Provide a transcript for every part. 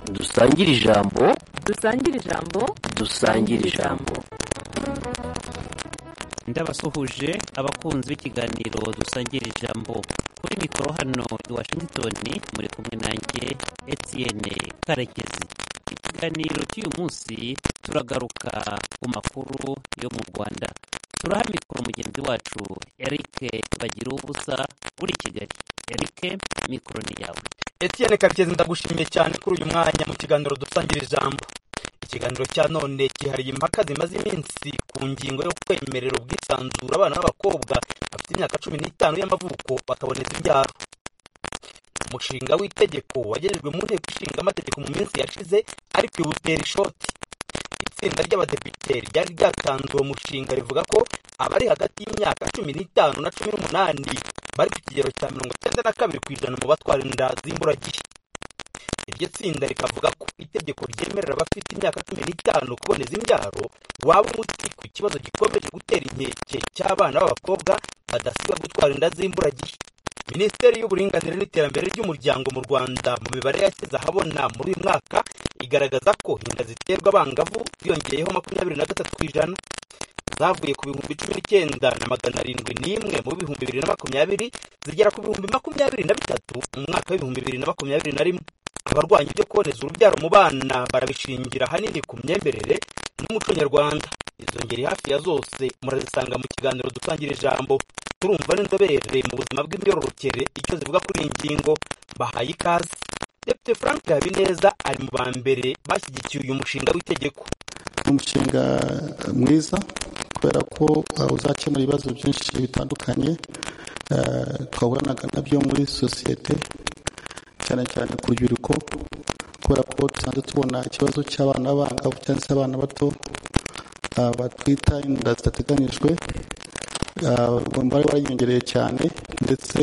dusangire ijambo dusangire ijambo dusangire ijambo ndabasuhuje abakunzi b'ikiganiro dusangira ijambo kuri mikoro hano i washington muri kumwe nanjye etienne karekezi ikiganiro cy'uyu munsi turagaruka ku makuru yo mu rwanda turaha mikoro mugenzi wacu eric bagira ubusa uri i kigali eric mikoro ni yawe etienne karekezi ndagushimiye cyane kuri uyu mwanya mu kiganiro dusangira ijambo ikiganiro cya none cyihariye impaka zimaze iminsi ku ngingo yo kwemerera ubwisanzure abana b'abakobwa bafite imyaka cumi n'itanu y'amavuko bakaboneza imbyaro umushinga w'itegeko wagejejwe mu nteko ishinga amategeko mu minsi yashize ariko iwutera ishoti itsinda ry'abadepite ryari ryatanze uwo mushinga rivuga ko abari hagati y'imyaka cumi n'itanu na cumi n'umunani bari ku kigero cya mirongo icyenda na kabiri ku ijana mu batwara inda z'imburagihe iryo tsinda rikavuga ko itegeko ryemerera abafite imyaka cumi n'itanu kuboneza imbyaro waba umuti ku kibazo gikomeje gutera inkeke cy'abana b'abakobwa badasiba gutwara inda z'imburagihe minisiteri y'uburinganire n'iterambere ry'umuryango mu rwanda mu mibare yashyize ahabona muri uyu mwaka igaragaza ko inda ziterwa abangavu ziyongeyeho makumyabiri na gatatu ku ijana zavuye ku bihumbi cumi n'icyenda na magana arindwi n'imwe mu bihumbi bibiri na makumyabiri zigera ku bihumbi makumyabiri na bitatu mu mwaka w'ibihumbi bibiri na makumyabiri na rimwe abarwanya ibyo kuboneza urubyaro mu bana barabishingira ahanini ku myemerere n'umuco nyarwanda izo ngeri hafi ya zose murazisanga mu kiganiro dusangira ijambo turumva n'inzobere mu buzima bw'imyororokere icyo zivuga kuri iyi ngingo bahaye ikaze depite frank habineza ari mu ba mbere bashyigikiye uyu mushinga w'itegeko ni umushinga mwiza kubera ko uh, uzakemura ibibazo byinshi bitandukanye uh, twahuranaga nabyo muri sosiyete cyane cyane ku rubyiruko kubera ko dusanzwe tubona ikibazo cy'abana b'abangavu cyangwa se abana bato uh, batwita inda zidateganyijwe umubare wariyongereye cyane ndetse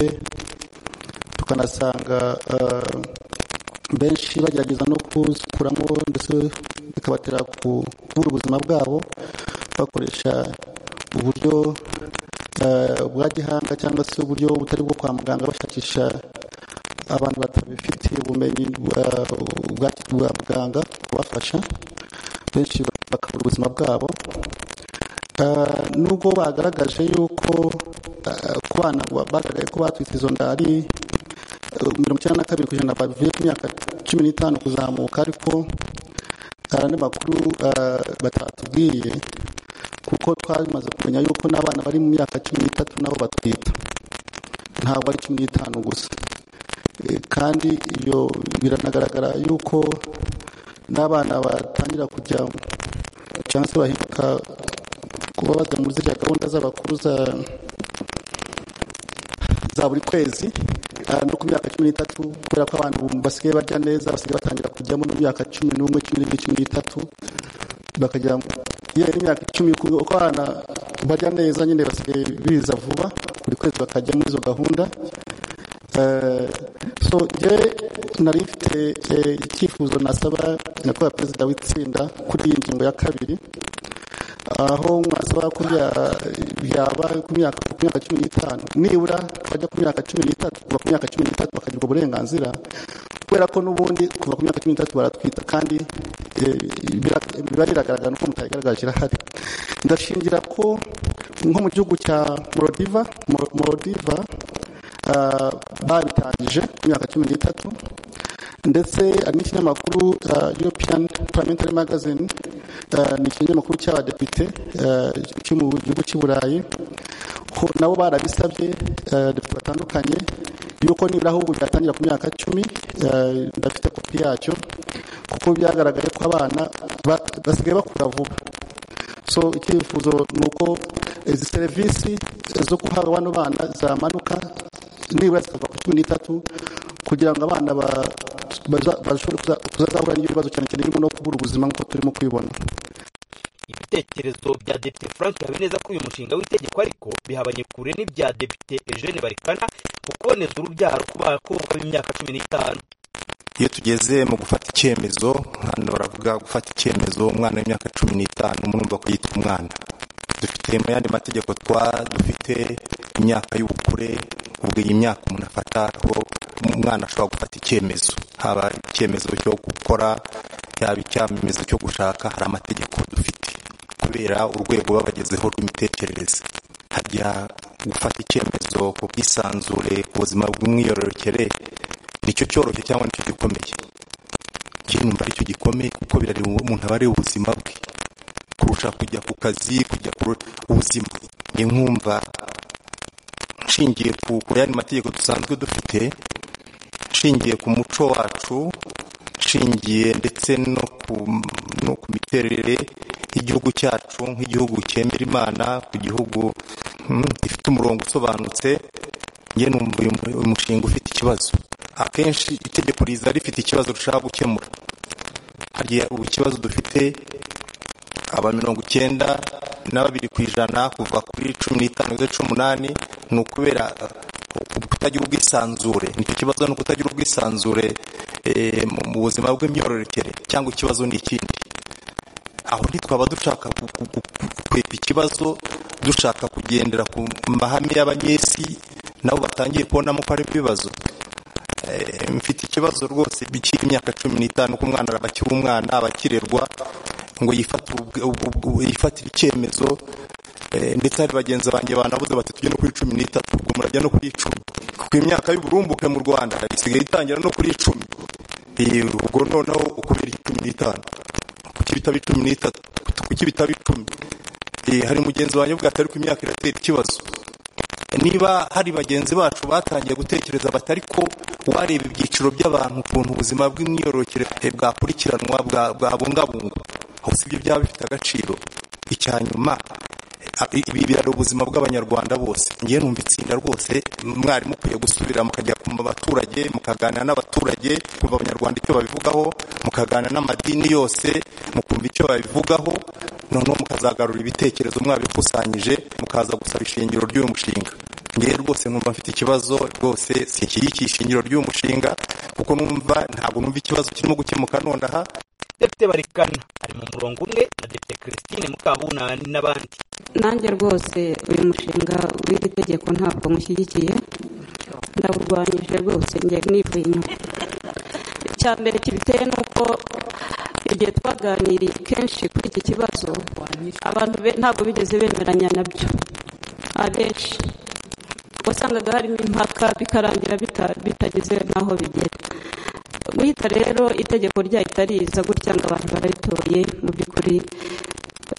tukanasanga benshi bagerageza no kuzikuramo ndetse bikabatera kubura ubuzima bwabo bakoresha uburyo bwa gihanga cyangwa se uburyo butari bwo kwa muganga bashakisha abantu batabifitiye ubumenyi bwa muganga kubafasha benshi bakabura ubuzima bwabo nubwo bagaragaje yuko ku bana bagaragaye ko batwite izo nda ari mirongo icyenda na kabiri ku ijana bavuye ku myaka cumi n'itanu kuzamuka ariko hari andi makuru batatubwiye kuko twamaze kumenya yuko n'abana bari mu myaka cumi n'itatu nabo batwita ntabwo ari cumi n'itanu gusa kandi iyo biranagaragara yuko n'abana batangira kujya cyangwa se bahinduka kuba bajya muri ziriya gahunda z'abakuru za buri kwezi no ku myaka cumi n'itatu kubera ko abantu basigaye barya neza basigaye batangira kujyamo mu myaka cumi n'umwe cumi n'ibiri cumi n'itatu bakajya yewe n'imyaka icumi uko abana barya neza nyine basigaye biza vuba buri kwezi bakajya muri izo gahunda so njyewe nari mfite icyifuzo nasaba nyakubahwa perezida w'itsinda kuri iyi ngingo ya kabiri aho mwasaba ko byaba ku myaka cumi n'itanu nibura bajya ku myaka cumi n'itatu kuva ku myaka cumi n'itatu bakagirwa uburenganzira kubera ko n'ubundi kuva ku myaka cumi n'itatu baratwita kandi biba biragaragara nuko mutayigaragaje irahari ndashingira ko nko mu gihugu cya morodiva morodiva babitangije ku myaka cumi n'itatu ndetse hari n'ikinyamakuru european parliamentary magazine ni ikinyamakuru cy'abadepite cyo mu gihugu cy'i burayi nabo barabisabye depite batandukanye yuko nibura ahubwo byatangira ku myaka cumi ndafite kopi yacyo kuko byagaragaye ko abana basigaye bakura vuba so icyifuzo ni uko izi serivisi zo guhabwa bano bana zamanuka nibura zikava ku cumi n'itatu kugira ngo abana bashobore kuzazahura n'ibibazo cyane cyane birimo no kubura ubuzima nk'uko turimo kubibona ibitekerezo bya depite frank habineza kuri uyu mushinga w'itegeko ariko bihabanye kure n'ibya depite eugene barikana mu kuboneza urubyaro ku bakobwa b'imyaka cumi n'itanu iyo tugeze mu gufata icyemezo hano baravuga gufata icyemezo umwana w'imyaka cumi n'itanu murumva ko yitwa umwana dufite mu yandi mategeko twa dufite imyaka y'ubukure ubwo iyi myaka umuntu afata aho umwana ashobora gufata icyemezo haba icyemezo cyo gukora cyaba icyamamazo cyo gushaka hari amategeko dufite kubera urwego baba bagezeho rw'imitekerereze hajya gufata icyemezo ku bwisanzure ku buzima bw'umwiyororokere nicyo cyoroshye cyangwa nicyo gikomeye njye numva aricyo gikomeye kuko birareba umuntu aba areba ubuzima bwe kurusha kujya ku kazi kujya ku ubuzima njye nkumva nshingiye ku kuri yandi mategeko dusanzwe dufite nshingiye ku muco wacu nshingiye ndetse no ku no ku miterere y'igihugu cyacu nk'igihugu cyemera imana ku gihugu mm, gifite umurongo usobanutse njye numva uyu mu- uyu mushinga ufite ikibazo akenshi itegeko riza rifite ikibazo dushaka gukemura hari ubu ikibazo dufite aba mirongo icyenda na babiri ku ijana kuva kuri cumi n'itanu kugeza cumi n'umunani ni ukubera eh, kutagira ubwisanzure nicyo kibazo ni ukutagira ubwisanzure eh, mu- mu buzima bw'imyororokere cyangwa ikibazo ni ikindi aho ntitwaba dushaka ku- ku- ku- ku- kwepa ikibazo dushaka kugendera ku mahame y'abanyesi nabo batangiye kubonamo ko ari ibibazo Eh, mfite ikibazo rwose bikiri imyaka cumi n'itanu ko umwana araba akiri umwana abakirerwa ngo yifate ubwe- ubwe- ubwe- yifatire icyemezo eh, ndetse hari bagenzi banjye banabuze bati tujye no kuri cumi n'itatu ubwo murajya no kuri icumi kuko imyaka y'uburumbuke mu rwanda isigaye itangira no kuri icumi Eh, ubwo noneho ukubera icumi n'itanu kuki bitaba icumi n'itatu kuki bitaba icumi Eh, hari mugenzi wanjye ubwo ati ariko imyaka iratera ikibazo niba hari bagenzi bacu batangiye gutekereza bati ariko wareba ibyiciro by'abantu ukuntu ubuzima bw'imyororokere eh, bwakurikiranwa bwa- bwabungabungwa hose ibyo byaba bifite agaciro icya nyuma eh, ibi biraro ubuzima bw'abanyarwanda bose ngewe numva itsinda rwose mwari mukwiye gusubira mukajya ku baturage mukaganira n'abaturage kumva abanyarwanda icyo babivugaho mukaganira n'amadini yose mukumva icyo babivugaho noneho mukazagarura ibitekerezo mwabikusanyije mukaza gusaba ishingiro ry'uyu mushinga ngewe rwose numva mfite ikibazo rwose sinshyigikiye ishingiro ry'uyu mushinga kuko numva ntabwo numva ikibazo kirimo gukemuka nonaha depite barikana ari mu murongo umwe na depite christine mukabunani n'abandi nanjye rwose uyu mushinga w'iri tegeko ntabwo mushyigikiye ndawurwanyije rwose njye nivuye inyuma icya mbere kibiteye ni uko igihe twaganiriye kenshi kuri iki kibazo abantu be- ntabwo bigeze bemeranya nabyo abenshi wasangaga harimo impaka bikarangira bita- bitageze n'aho bigera guhita rero itegeko ryahita riza gutya ngo abantu bararitoye mu by'ukuri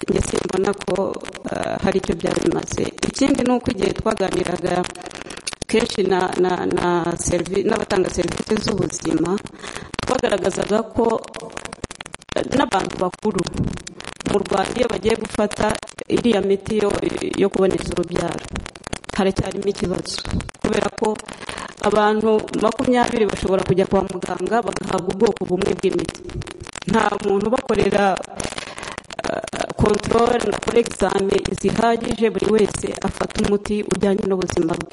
njye simbona ko eh, hari icyo byari bimaze ikindi ni uko igihe twaganiraga kenshi na na na servi- n'abatanga serivisi z'ubuzima twagaragazaga ko eh, n'abantu bakuru mu rwanda iyo bagiye gufata iriya miti yo, yo kuboneza urubyaro haracyarimo ikibazo kubera ko abantu makumyabiri bashobora kujya kwa muganga bagahabwa ubwoko bumwe bw'imiti nta muntu ubakorera kontorore na foregizame zihagije buri wese afata umuti ujyanye n'ubuzima bwe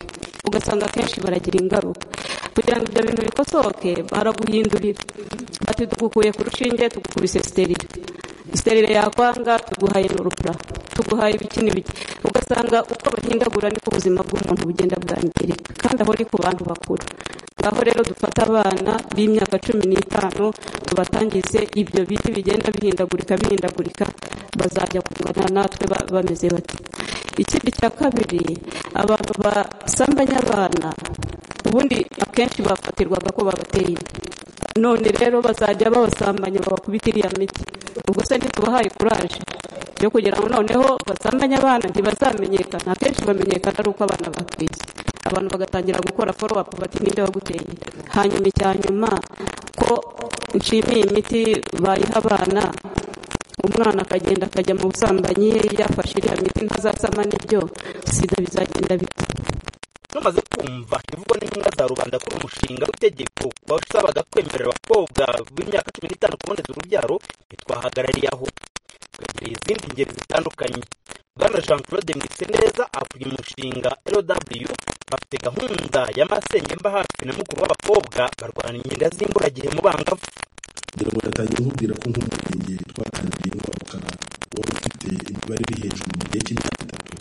ugasanga akenshi baragira ingaruka kugira ngo ibyo bintu bikosoke baraguhindurira bati tugukuye ku rushinge tugukubise sterire sterire yakwanga tuguhaye n'urupura tuguhaye ibiki n'ibiki ugasanga uko bahindagura niko ubuzima bw'umuntu bugenda bwangirika kandi aho ni ku bantu bakuru ngaho rero dufate abana b'imyaka cumi n'itanu tubatangize ibyo biti bigenda bihindagurika bihindagurika bazajya kungana natwe ba- bameze bati ikindi cya kabiri abantu basambanya abana ubundi akenshi bafatirwaga ko babateye inda none rero bazajya babasambanya babakubita iriya miti ubwo se ntitubahaye kuraje yo kugira ngo noneho basambanye abana ntibazamenyekana akenshi bamenyekana ari uko abana batwise abantu bagatangira gukora foro apu bati ninde waguteye hanyuma icya nyuma ko nshimiye imiti bayiha abana umwana akagenda akajya mu busambanyi yafashe iriya miti ntazasama n'ibyo sida bizagenda bite tumaze kumva ibivugwa n'intumwa za rubanda kuri uyu mushinga w'itegeko wasabaga kwemerera abakobwa b'imyaka cumi n'itanu kuboneza urubyaro ntitwahagarariye aho twegereye izindi ngeri zitandukanye bwana jean claude mwiseneza avuye umushinga lw bafite gahunda y'amasengemba hafi na mukuru w'abakobwa barwana inkinga z'imburagihe mu bangavu kugira ngo yatangiye nkubwira ko nk'umurenge twatangiye kwaguka wari ufite imibare iri hejuru mu gihe cy'imyaka itatu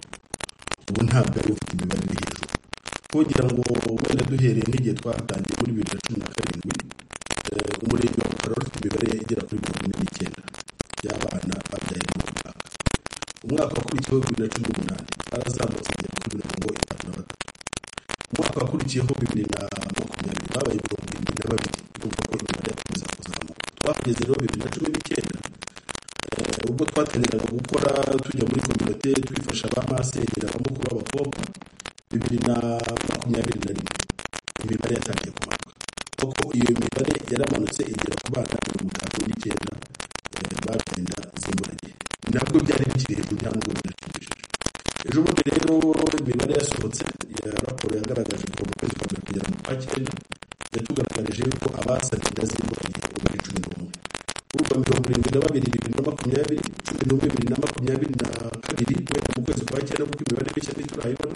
ubu ntabwo ari ufite imibare iri hejuru kugira ngo wenda duhereye n'igihe twatangiye muri bibiri na cumi na karindwi eh, umurenge wa bukara wari ufite imibare agera kuri mirongo ine n'icyenda y'abana babyaye mu mwaka umwaka wakurikiyeho bibiri na cumi n'umunani barazamutse bajya kuri mirongo itanu na batatu umwaka wakurikiyeho bibiri na makumyabiri babaye mirongo irindwi na babiri urumva ko imibare yakomeza kuzamuka twahageze rero bibiri na cumi n'icyenda Eh, ubwo twatangiraga gukora tujya muri kominote twifasha ba masengera abamukuru b'abakobwa bibiri na makumyabiri na rimwe imibare yatangiye kumanuka kuko iyo mibare yaramanutse igera ku bana mirongo itatu n'icyenda eh, bagenda zimburagihe ntabwo byari bikiri hejuru nta nubwo birashimishije ejo bundi rero imibare yasohotse ya raporo yagaragaje kuva mu kwezi kwa mbere kugera mu kwa cyenda yatugaragarije yuko abasabye inda zimburagihe ubu ari cumi n'umwe urumva mirongo irindwi na babiri bibiri na makumyabiri cumi n'umwe bibiri na makumyabiri na kabiri guhera mu kwezi kwa cyenda kuko imibare mishya ntiturayibona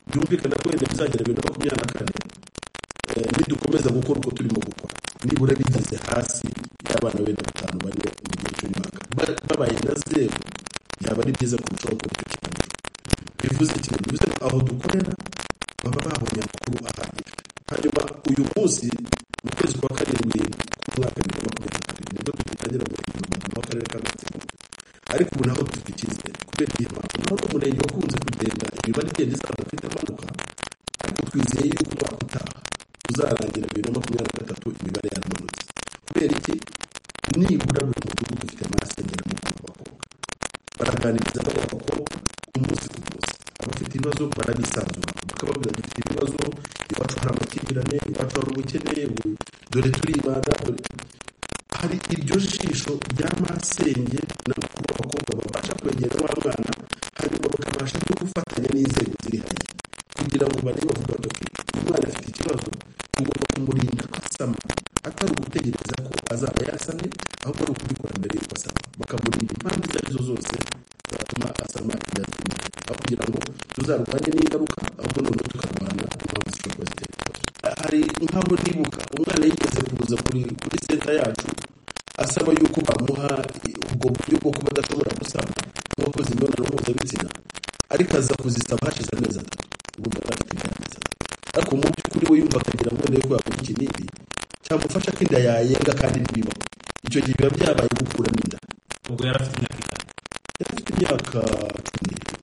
byumvikana ko wenda bizagera bibiri na makumyabiri na kane Eh, nidukomeza gukora uko turimo gukora nibura bigeze hasi y'abana wenda batanu bane mu gihe cy'umwaka Ba- babaye na zeru byaba ari byiza kurushaho gukora icyo kigamije bivuze kimwe bivuze ko aho dukorera baba babonye amakuru ahagije hanyuma uyu munsi mu kwezi kwa karindwi k'umwaka wa bibiri na makumyabiri na kabiri nibwo dutangira guhindura umurimo w'akarere ka gatsibo ariko ubu naho dufite icyizere kubera iyo mpamvu naho n'umurenge wakunze kugenda imibare igenda izamuka itamanuka ariko twizeye yuko umwaka utaha uzarangira bibiri na makumyabiri na gatatu imibare yaramanutse kubera iki nibura buri mudugudu ufite amasengera mu kubaka abakobwa baraganiriza abari abakobwa umunsi ku munsi abafite ibibazo barabisanzura bakababwira dufite ibibazo iwacu hari amakimbirane iwacu hari ubukene ubu- dore turibana dore hari iryo jisho ry'amasenge n'abakuru b'abakobwa babasha kwegera wa mwana hanyuma bakabasha no gufatanya n'inzego ziri hariya kugira ngo barebe bavuga bati "Okay, umwana afite ikibazo tugomba kumurinda kwasama atari ugutegereza ko azaba yasamye ahubwo ari ukubikora mbere y'uko asama bakamurinda impamvu izo arizo zose zatuma asama inda z'umwana aho kugira ngo tuzarwanye n'ingaruka ahubwo noneho tukarwanya impamvu zishobora kuba zitera ikibazo hari nk'aho nibuka umwana yigeze kuza kuri kuri senta yacu asaba yuko bamuha ubwo buryo bwo kuba adashobora gusama nk'uwakoze imibonano mpuzabitsina ariko aza kuzisaba hashize amezi atatu urumva yari afite imyaka amezi atatu ariko mu by'ukuri we yumva akagira ngo ndebe ko yakoze ikinini cyamufasha ko inda yayenga kandi ntibibaho icyo gihe biba byabaye gukuramo inda ubwo yari afite imyaka itanu yari afite imyaka cumi n'ibiri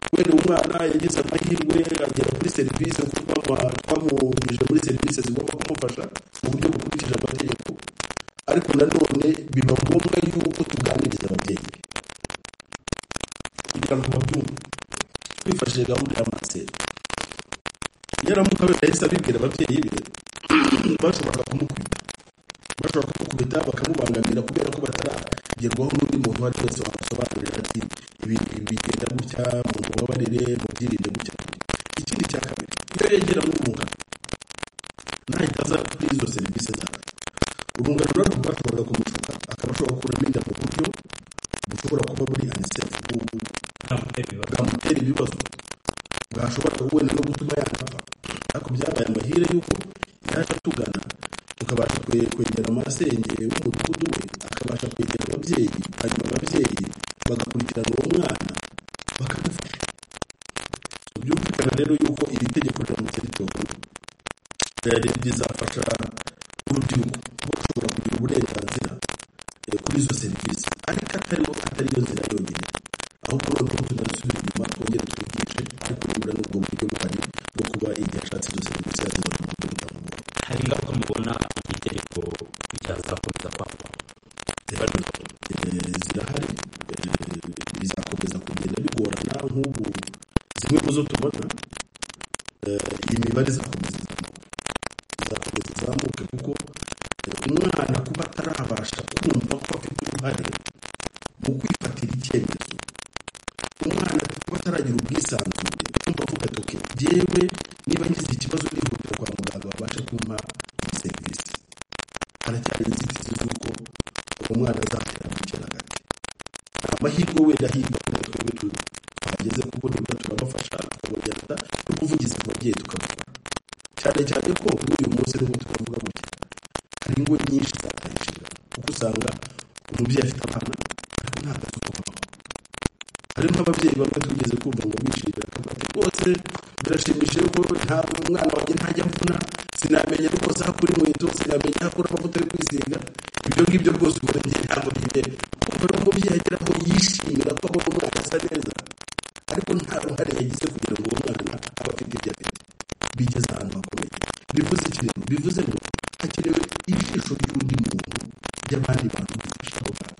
kubera umwana yagize amahirwe agera kuri serivisi kuko twamu- twamunyujije muri serivisi zigomba kumufasha mu buryo bukurikije amategeko ariko nanone biba ngombwa yuko tuganiriza ababyeyi be kugira ngo babyumve twifashishije gahunda ya maseri yaramuka wenda yahise abibwira ababyeyi be bashoboraga kumukubita bashobora kumukubita bakamubangamira kubera ko bataragerwaho n'undi muntu uwo ari we wese wabasobanurira ati ibintu ibi bigenda gutya mubabarire mubyirinde gutya ikindi cya kabiri iyo yegera n'urungano ntahita aza kuri izo serivisi zacu urungano rero rwashoboraga kumucuka akaba ashobora gukuramo inda mu buryo bushobora kuba buri anisefu bwamutera ibibazo bwamutera ibibazo bwashobora wenda no gutuma yanapfa ariko byabaye amahire y'uko yaje atugana tukabasha kwe- kwegera amasenge w'umudugudu we akabasha kwegera ababyeyi hanyuma ababyeyi bagakurikirana uwo mwana bakamufasha byumvikana rero yuko iri tegeko riramutse ritowe eh, rizafasha urubyiruko bashobora kugira uburenganzira eh, kuri izo serivisi ariko atariho atari yo nzira yonyine ahubwo noneho tunasubira inyuma twongere twigishe ariko nibura n'ubwo buryo buhari bwo kuba igihe ashatse izo serivisi yazibona mu buryo butamugora hari ingaruka mubona iki tegeko cyazakomeza kwakwa Eh, zirahari eh, bizakomeza kugenda bigorana nk'ubu zimwe mu zo tubona eh, iyi mibare izakomeza izamuka izakomeza izamuke kuko eh, umwana kuba atarabasha kumva ko afite uruhare mu kwifatira icyemezo umwana kuba ataragira ubwisanzure kumva avuga ati "Okay, jyewe niba ngize ikibazo nihutira kwa muganga babashe kumpa iyi serivisi haracyari inzitizi z'uko uwo mwana azatera kwicara hagati nta mahirwe wenda hirya wenda twebwe tu- tuhageze kuko nibura turabafasha tukabagenda no kuvugiza ku babyeyi tukabikora cyane cyane ko muri uyu munsi nubwo turavuga gutya hari ingo nyinshi zataye inshingano kuko usanga umubyeyi afite abana ariko nta kazi ko babaho hari nk'ababyeyi bamwe tugeze kumva ngo bishimira akavuga ati rwose birashimishije ko nta umwana wanjye ntajya avuna sinamenya rwose aho akura inkweto sinamenya aho akura amavuta yo kwisiga ibyo ibyo ngibyo rwose ubona njye ntabwo byemera kumva n'umubyeyi agera aho yishimira ko abona umwana asa neza ariko nta ruhare yagize kugira ngo uwo mwana abe afite ibyo afite bigeze ahantu hakomeye bivuze iki rero bivuze ngo hakenewe ijisho ry'undi muntu ry'abandi bantu bafasha abo bantu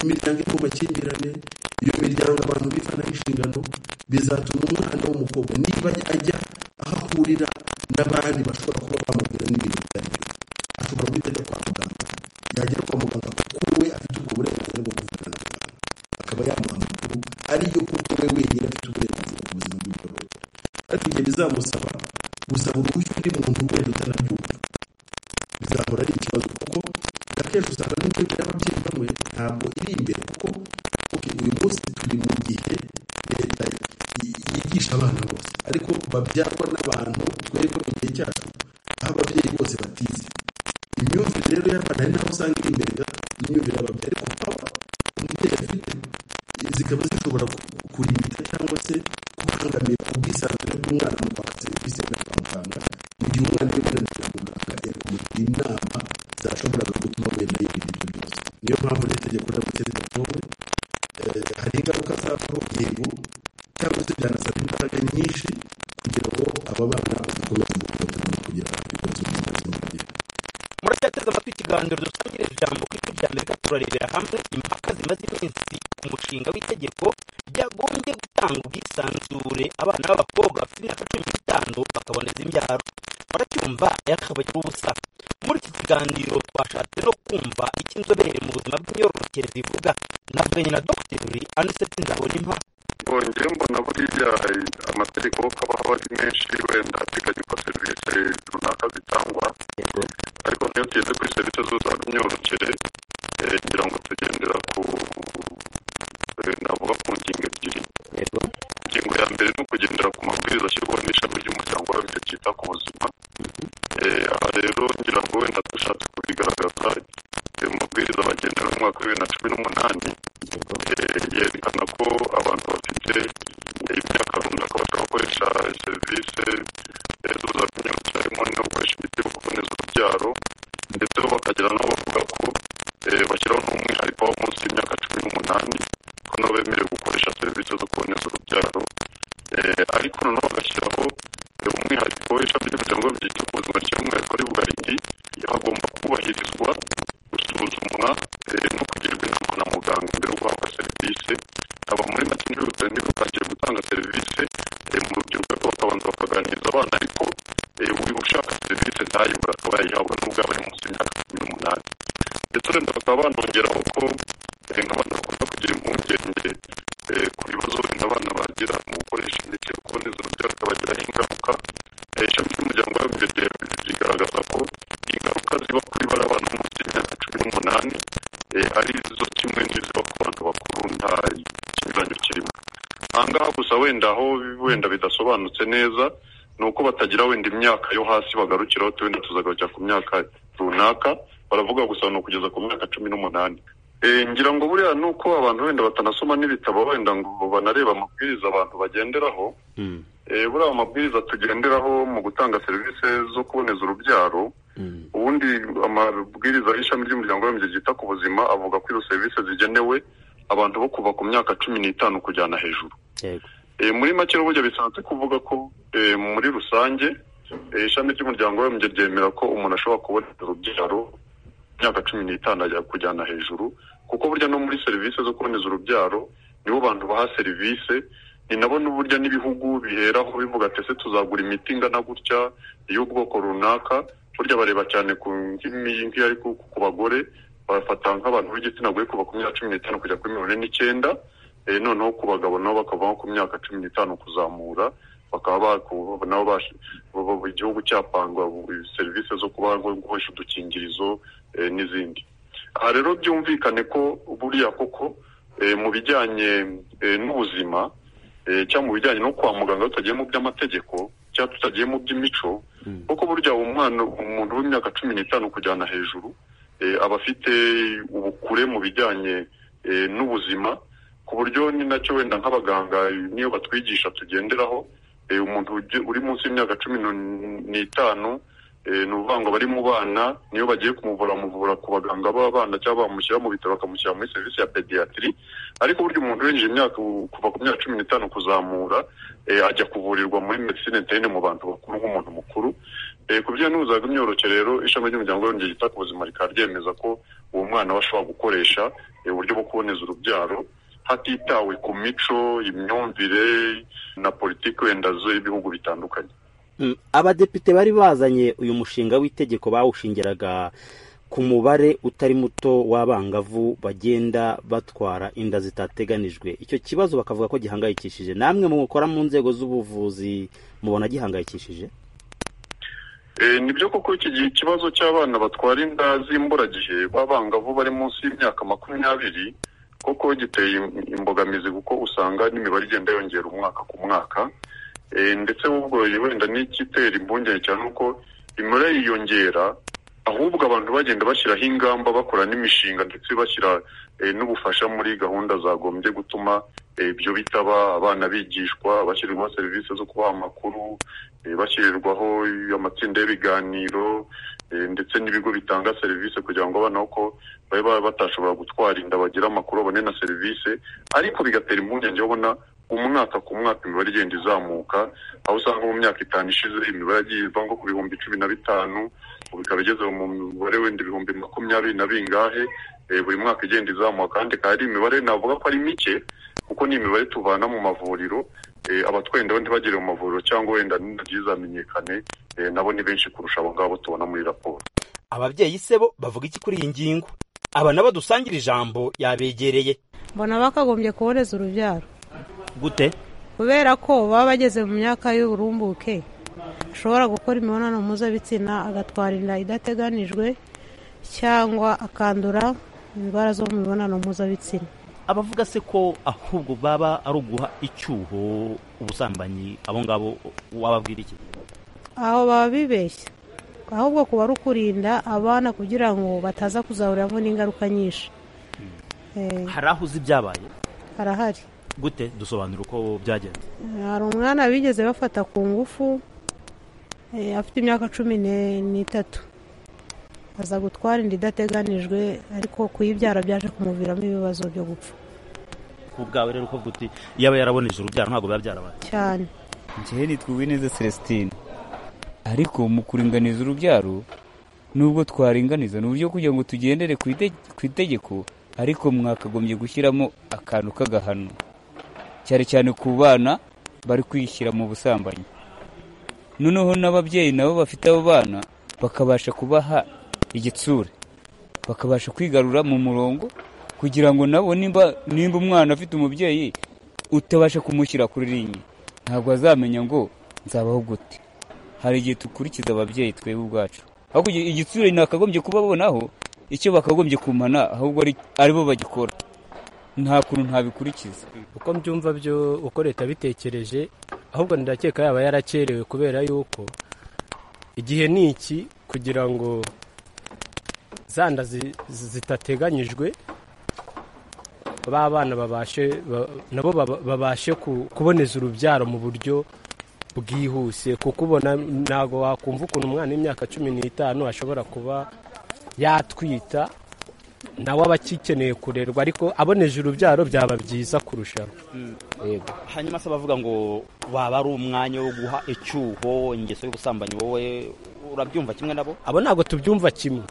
imiryango iri mu makimbirane iyo miryango abantu bifana inshingano bizatuma umwana w'umukobwa niba ajya aho ahurira n'abandi bashobora kuba bamubwira n'ibintu bitari byo ashobora guhita ajya kwa muganga yagera kwa muganga kuko we afite ubwo burenganzira bwo kuvugana na muganga akaba yamuha amakuru ariyo kuko we wenyine afite uburenganzira ku buzima bw'imyororokere ariko igihe bizamusaba gusaba uruhushya undi muntu wenda utanabyumva bizahora ari ikibazo kuko akenshi usanga n'imyenda y'ababyeyi bamwe ntabwo iri imbere kuko ok uyu munsi turi mu gihe leta yi- yigisha abana bose ariko babyarwa n'abantu twebwe mu gihe cyacu aho ababyeyi bose batize imyumvire rero y'abana ari naho usanga iri imbere gato y'imyumvire y'ababyeyi ariko aba umubyeyi afite zikaba zishobora ku- kurimita cyangwa se kubangamira ubwisanzure bw'umwana mu kwaka serivisi yajya kwa muganga mu gihe umwana iyo yananiwe kwa muganga yakumugira inama zashoboraga gutuma wenda yirinda ibyo byose niyo mpamvu rero itegeko riramutse ridatowe eh, hari ingaruka zavaho yego cyangwa se byanasaba imbaraga nyinshi kugira ngo aba bana badakomeza guhohoterwa no kugira ibibazo by'ubuzima bwiza muracyateze amatwi ikiganiro dusangirije ijambo ku ijwi rya amerika turarebera hamwe impaka zimaze iminsi ku mushinga w'itegeko ryagombye gutanga ubwisanzure abana b'abakobwa bafite imyaka cumi n'itanu bakaboneza imbyaro muracyumva yakabagira ubusa muri iki kiganiro twashatse no kumva icyo inzobere mu buzima bw'imyororokere zivuga navuganye na dogiteri aniseti nzabonimpa bongeye mbona buriya amategeko aba aba ari menshi wenda ateganya uko serivisi runaka zitangwa ariko niyo tugeze kuri serivisi zose z'imyororokere eh, ngira ngo tugendera ku eh, navuga ku ngingo ebyiri ingingo ya mbere ni ukugendera ku mabwiriza ashyirwaho n'ishami ry'umuryango w'abibumbye ryita ku buzima Eh, aha rero ngira ngo wenda dushatse kubigaragaza eh, mu mabwiriza bagenera mu mwaka w'ibibiri na cumi n'umunani eh, yerekana ko abantu bafite eh, imyaka runaka bashobora gukoresha serivisi eh, z'ubuzima harimo no gukoresha imiti yo kuboneza urubyaro ndetse bo bakagira n'aho bavuga ko eh, bashyiraho n'umwihariko wo munsi y'imyaka cumi n'umunani ko nabo bemerewe gukoresha serivisi zo kuboneza urubyaro Eh, ariko noneho bagashyiraho eh, umwihariko w'ishami ry'umuryango byita ku buzima ry'umwihariko ari bugarindi hagomba kubahirizwa gusuzumwa eh, no kugirwa inama na muganga mbere yo guhabwa serivisi aba muri make ntibihutire ntibihutire gutanga serivisi eh, mu rubyiruko ariko bakabanza bakaganiriza abana ariko eh, uri ushaka serivisi ntayibura akaba yayihabwa nubwo yaba ari munsi y'imyaka cumi n'umunani ndetse wenda bakaba banongeraho ko eh, nk'abantu bakunda kugira impungenge eh, ku bibazo wenda abana bagira mu gukoresha imiti yo kuboneza urubyaro ikabagiraho ingaruka Eh, ishami ry'umuryango w'abibumbye rigaragaza ko ingaruka ziba kuri bari abana bo munsi y'imyaka cumi n'umunani eh, ari zo kimwe n'iziba ku bantu bakuru nta kinyuranyo kirimo aha ngaha gusa wenda aho wenda bidasobanutse neza ni uko batagira wenda imyaka yo hasi bagarukiraho tu- wenda tuzagarukira ku myaka runaka baravuga gusa ni ukugeza ku myaka cumi n'umunani Eh, ngira ngo buriya ni uko abantu wenda batanasoma n'ibitabo wenda ngo banareba amabwiriza abantu bagenderaho Eh, buriya amabwiriza tugenderaho mu gutanga serivisi zo kuboneza urubyaro ubundi amabwiriza y'ishami ry'umuryango w'abibumbye ryita ku buzima avuga ko izo serivisi zigenewe abantu bo kuva ku myaka cumi n'itanu kujyana hejuru yego Eh, muri make n'uburyo bisanzwe kuvuga ko eh, muri rusange eh, ishami ry'umuryango w'abibumbye ryemera ko umuntu ashobora kubona urubyaro imyaka cumi n'itanu ajya kujyana hejuru kuko burya no muri serivisi zo kuboneza urubyaro nibo bantu baha serivisi ni nabo n'uburyo n'ibihugu biheraho bivuga ati ese tuzagura imiti ingana gutya y'ubwoko runaka burya bareba cyane ku nk'imi- nk'iyo ari ku ku bagore bafata nk'abantu b'igitsina gore kuva ku myaka cumi n'itanu kujya kuri mirongo ine n'icyenda eh, noneho ku bagabo nabo bakavaho ku myaka cumi n'itanu kuzamura bakaba baku- nabo bash- bo- bo- igihugu cyapangwa bu- serivisi zo kuba gukoresha udukingirizo eh, n'izindi aha rero byumvikane ko buriya koko eh, mu bijyanye eh, n'ubuzima eh, cyangwa mu bijyanye no kwa muganga iyo tutagiye mu by'amategeko cyangwa tutagiye mu by'imico kuko burya umwana umuntu w'imyaka cumi n'itanu kujyana hejuru eh, aba afite ubukure mu bijyanye eh, n'ubuzima ku buryo ni nacyo wenda nk'abaganga niyo batwigisha tugenderaho eh, umuntu uge- uri munsi y'imyaka cumi n'u- n'itanu eh, ni ukuvuga ngo abari mu bana niyo bagiye kumuvura bamuvura ku baganga b'abana cyangwa bamushyira mu bitaro bakamushyira muri serivisi ya pediyatiri ariko burya umuntu winjije imyaka u- kuva ku myaka cumi n'itanu kuzamura eh, ajya kuvurirwa muri medicine interne mu bantu bakuru nk'umuntu mukuru Eh, ku by'intuzaga imyororokere rero ishami ry'umuryango w'abibumbye ryita ku buzima rikaba ryemeza ko uwo mwana we ashobora gukoresha eh, uburyo bwo kuboneza urubyaro hatitawe ku mico imyumvire na politiki wenda z'ibihugu bitandukanye Mm, abadepite bari bazanye uyu mushinga w'itegeko bawushingiraga ku mubare utari muto w'abangavu bagenda batwara inda zitateganijwe icyo kibazo bakavuga ko gihangayikishije namwe mukora mu nzego z'ubuvuzi mubona gihangayikishije Eh, ni byo koko iki gihe ikibazo cy'abana batwara inda z'imburagihe b'abangavu bari munsi y'imyaka makumyabiri koko giteye im- imbogamizi kuko usanga n'imibare igenda yongera umwaka ku mwaka Eh, ndetse ubwo wenda n'igitera impungenge cyane nuko imibare yiyongera ahubwo abantu bagenda bashyiraho ingamba bakora n'imishinga ndetse bashyira eh, n'ubufasha muri gahunda zagombye gutuma eh, ibyo bitaba abana bigishwa bashyirirwaho serivisi zo kubaha amakuru eh, bashyirirwaho amatsinda y'ibiganiro eh, ndetse n'ibigo bitanga serivisi kugira ngo abana uko babe ba- batashobora gutwara inda bagire amakuru babone na serivisi ariko bigatera impungenge yo ubona umwaka ku mwaka imibare igenda izamuka aho usanga mu myaka itanu ishize imibare yagiye iva nko ku bihumbi cumi na bitanu ubu ikaba igeze mu mubare wenda ibihumbi makumyabiri na bingahe eh, buri mwaka igenda izamuka kandi ikaba ari imibare navuga ko ari mike kuko ni imibare tuvana mu mavuriro eh, abatwenda bo ntibagere mu mavuriro cyangwa wenda n'intoki zamenyekane eh, nabo ni benshi kurusha abo ngabo tubona muri raporo ababyeyi se bo bavuga iki kuri iyi ngingo aba nabo dusangira ijambo yabegereye mbona bakagombye kuboneza urubyaro gute kubera ko baba bageze mu myaka y'uburumbuke ashobora gukora imibonano mpuzabitsina agatwara inda idateganijwe cyangwa akandura indwara zo mu mibonano mpuzabitsina abavuga se ko ahubwo baba ari uguha icyuho ubusambanyi abo ngabo wababwira iki aho baba bibeshya ahubwo kuba ari ukurinda abana kugira ngo bataza kuzahuriramo n'ingaruka nyinshi Eh, hari aho uzi ibyabaye harahari gute dusobanura uko byagenze hari umwana bigeze bafata ku ngufu eh, afite imyaka cumi ne- n'itatu aza gutwara inda idateganijwe ariko kuyibyara byaje kumuviramo ibibazo byo gupfa ku bwawe rero uko uti yaba yaraboneje urubyaro ntabwo biba byarabaye cyane njyewe nitwa Uwineza Celestine ariko mu kuringaniza urubyaro nubwo twaringaniza ni uburyo kugira ngo tugendere ku ite- ku itegeko ariko mwakagombye gushyiramo akantu k'agahano cyane cyane ku bana bari kwishyira mu busambanyi noneho n'ababyeyi nabo bafite abo bana bakabasha kubaha igitsure bakabasha kwigarura mu murongo kugira ngo nabo nimba nimba umwana afite umubyeyi utabasha kumushyira kuri ringi ntabwo azamenya ngo nzabaho gute hari igihe dukurikiza ababyeyi twebwe ubwacu ahubwo igi- igitsure ntakagombye kubabonaho icyo bakagombye kumana ahubwo ari- ari bo bagikora nta kuntu ntabikurikiza uko mbyumva byo uko leta bitekereje ahubwo ndakeka yaba yarakerewe kubera yuko igihe ni iki kugira ngo za nda zi- zi- zitateganyijwe ba bana babashe ba- nabo baba- babashe ku- kuboneza urubyaro mu buryo bwihuse kuko ubona ntabwo wakumva ukuntu umwana w'imyaka cumi n'itanu ashobora kuba yatwita nawe aba agikeneye kurerwa ariko aboneje urubyaro byaba byiza kurushaho yego hanyuma se bavuga ngo waba ari umwanya wo guha icyuho ingeso y'ubusambanyi wowe urabyumva kimwe nabo abo ntabwo tubyumva kimwe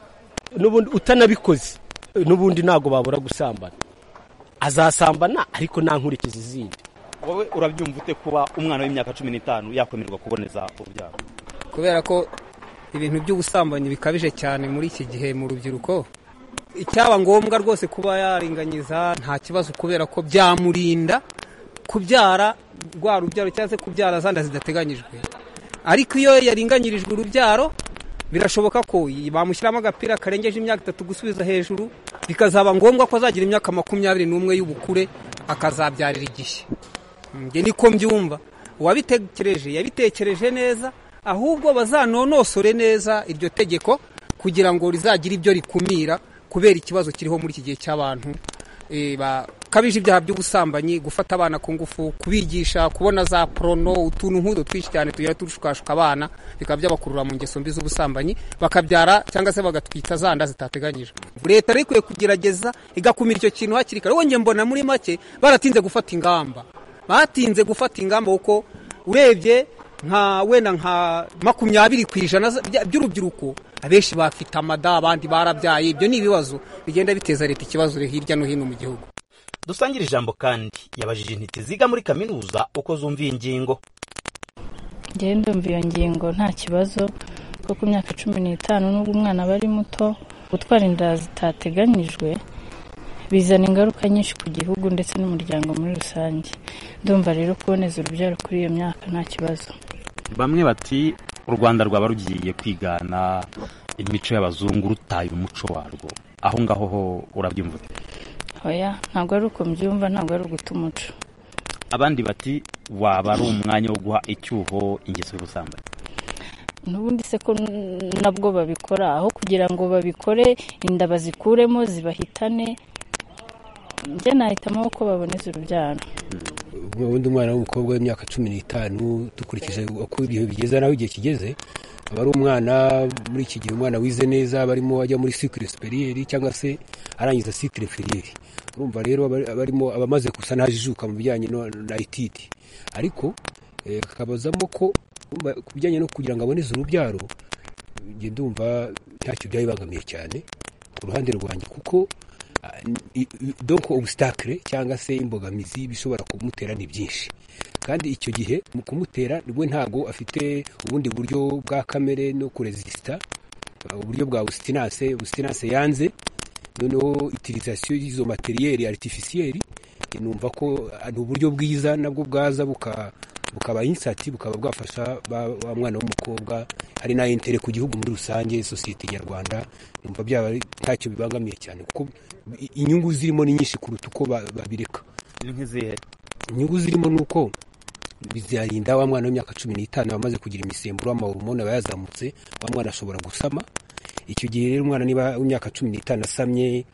n'ubundi utanabikoze n'ubundi ntabwo babura gusambana azasambana ariko nta nkurikizi zindi wowe urabyumva ute kuba umwana w'imyaka cumi n'itanu yakwemererwa kuboneza urubyaro kubera ko ibintu by'ubusambanyi bikabije cyane muri iki gihe mu rubyiruko icyaba ngombwa rwose kuba yaringanyiza nta kibazo kubera ko byamurinda kubyara rwa rubyaro cyangwa se kubyara za nda zidateganyijwe ariko iyo yaringanyirijwe urubyaro birashoboka ko bamushyiramo agapira karengeje imyaka itatu gusubiza hejuru bikazaba ngombwa ko azagira imyaka makumyabiri n'umwe y'ubukure akazabyarira igishya njye niko mbyumva uwabitekereje yabitekereje neza ahubwo bazanonosore neza iryo tegeko kugira ngo rizagire ibyo rikumira kubera ikibazo kiriho muri iki gihe cy'abantu eh, ba- bikabije ibyaha by'ubusambanyi gufata abana ku ngufu kubigisha kubona za porono utuntu nk'utu twinshi cyane tugera dushukashuka abana bikaba byabakurura mu ngeso mbi z'ubusambanyi bakabyara cyangwa se bagatwita za nda zitateganyijwe leta rero ikwiye kugerageza igakumira icyo kintu hakiri kare wongeye mbona muri make baratinze gufata ingamba batinze gufata ingamba kuko urebye nka wenda nka makumyabiri ku ijana by'urubyiruko abenshi bafite amada abandi barabyaye ibyo ni ibibazo bigenda biteza leta ikibazo hirya no hino mu gihugu dusangire ijambo kandi yabajije intiti ziga muri kaminuza uko zumva iyi ngingo njyewe ndumva iyo ngingo nta kibazo kuko ku myaka cumi n'itanu n'ubwo umwana aba ari muto gutwara inda zitateganyijwe bizana ingaruka nyinshi ku gihugu ndetse n'umuryango muri rusange ndumva rero kuboneza urubyaro kuri iyo myaka nta kibazo bamwe bati u rwanda rwaba rugiye kwigana imico y'abazungu rutaye umuco warwo aho ngaho ho urabyumva oya ntabwo ari uko mbyumva ntabwo ari uguta umuco abandi bati waba ari umwanya wo guha icyuho ingeso y'ubusambanyi n'ubundi se ko nabwo babikora aho kugira ngo babikore inda bazikuremo zibahitane njye nahitamo ko baboneza urubyaro ubundi umwana w'umukobwa w'imyaka cumi n'itanu dukurikije uko ibintu bigeze naho igihe kigeze aba ari umwana muri iki gihe umwana wize neza aba arimo ajya muri sikire superiyeri cyangwa se arangiza sikire inferiyeri urumva rero abarimo abamaze gusa n'ajijuka mu bijyanye na etidi ariko akabazamo ko ku bijyanye no kugira ngo aboneze urubyaro njye ndumva ntacyo byabibangamiye cyane ku ruhande rwanjye kuko doko ubusitakire cyangwa se imbogamizi bishobora kumutera ni byinshi kandi icyo gihe mu kumutera we ntabwo afite ubundi buryo bwa kamere no kurezisita uburyo bwa busitinase busitinase yanze noneho itirizasiyo y'izo materiyeri aritifisiyeri numva ko ari uburyo bwiza nabwo bwaza bukaba insati bukaba bwafasha wa mwana w'umukobwa hari na intere ku gihugu muri rusange sosiyete nyarwanda numva byaba ntacyo bibangamiye cyane kuko inyungu zirimo ni nyinshi kuruta uko babireka inyungu zirimo ni uko bizarinda wa mwana w'imyaka cumi n'itanu wamaze kugira imisemburo y'amahoromone aba yazamutse wa mwana ashobora gusama icyo gihe rero umwana niba w'imyaka cumi n'itanu asamye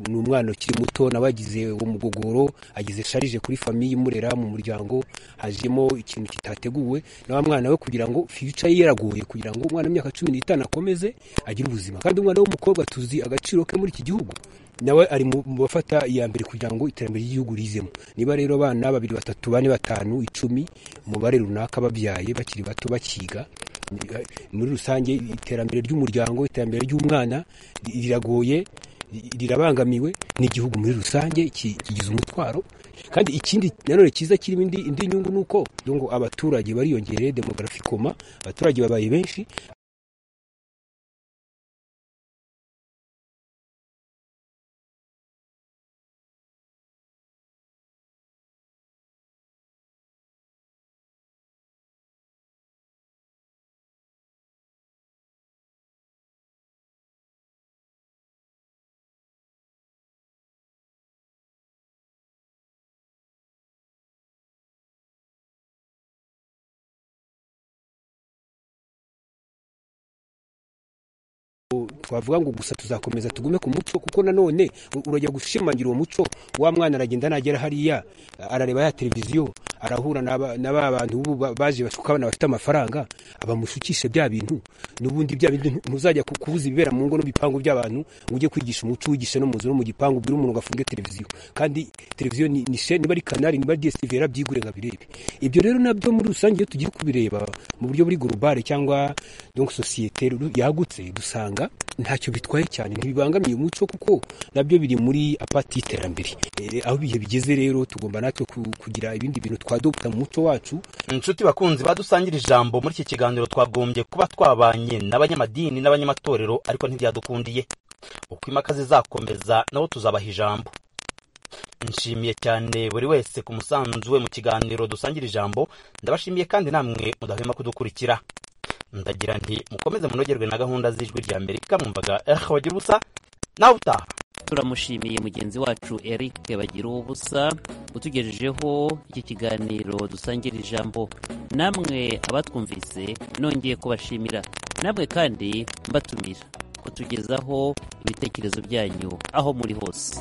ni umwana ukiri muto nawe agize uwo mugogoro agize sharije kuri famiye imurera mu muryango hajemo ikintu kitateguwe na wa mwana we kugira ngo fiyica ye yaragoye kugira ngo umwana w'imyaka cumi n'itanu akomeze agire ubuzima kandi umwana w'umukobwa tuzi agaciro ke muri iki gihugu nawe ari mu bafata iya mbere kugira ngo iterambere ry'igihugu rizemo niba rero abana babiri batatu bane batanu icumi umubare runaka babyaye bakiri bato bakiga muri rusange iterambere ry'umuryango iterambere ry'umwana riragoye rirabangamiwe n'igihugu muri rusange kigize umutwaro kandi ikindi nanone cyiza kirimo indi nyungu ni uko ngo abaturage bariyongereye demogarafi koma abaturage babaye benshi twavuga ngo gusa tuzakomeza tugume ku muco kuko nanone urajya gushimangira uwo muco wa mwana aragenda nagera hariya arareba ya televiziyo arahura na ba bantu b'ubu baje bashuka abana bafite amafaranga abamushukishe bya bintu n'ubundi bya bintu ntuzajya kubuza ibibera mu ngo n'ibipangu by'abantu ngo ujye kwigisha umuco wigishe no mu nzu no mu gipangu ubwire umuntu ngo afunge televiziyo kandi televiziyo ni sheni niba ari kanari niba ari dsitv yarabyigure ngo abirebe ibyo rero nabyo muri rusange iyo tugiye kubireba mu buryo buri globale cyangwa donc sosiyete yagutse dusanga ntacyo bitwaye cyane ntibibangamiye umuco kuko nabyo biri muri apati y'iterambere aho ibihe bigeze rero tugomba natwe kugira ibindi bintu twadopta mu muco wacu inshuti bakunzi badusangira ijambo muri iki kiganiro twagombye kuba twabanye n'abanyamadini n'abanyamatorero ariko ntibyadukundiye uko impaka zizakomeza nabo tuzabaha ijambo nshimiye cyane buri wese ku musanzu we mu kiganiro dusangira ijambo ndabashimiye kandi namwe mudahwema kudukurikira ndagira nti mukomeze munogerwe na gahunda z'ijwi rya amerika mwumvaga erike bagira ubusa nawe utaha turamushimiye mugenzi wacu eric bagira ubusa utugejejeho iki kiganiro dusangira ijambo namwe abatwumvise nongeye kubashimira namwe kandi mbatumira kutugezaho ibitekerezo byanyu aho muri hose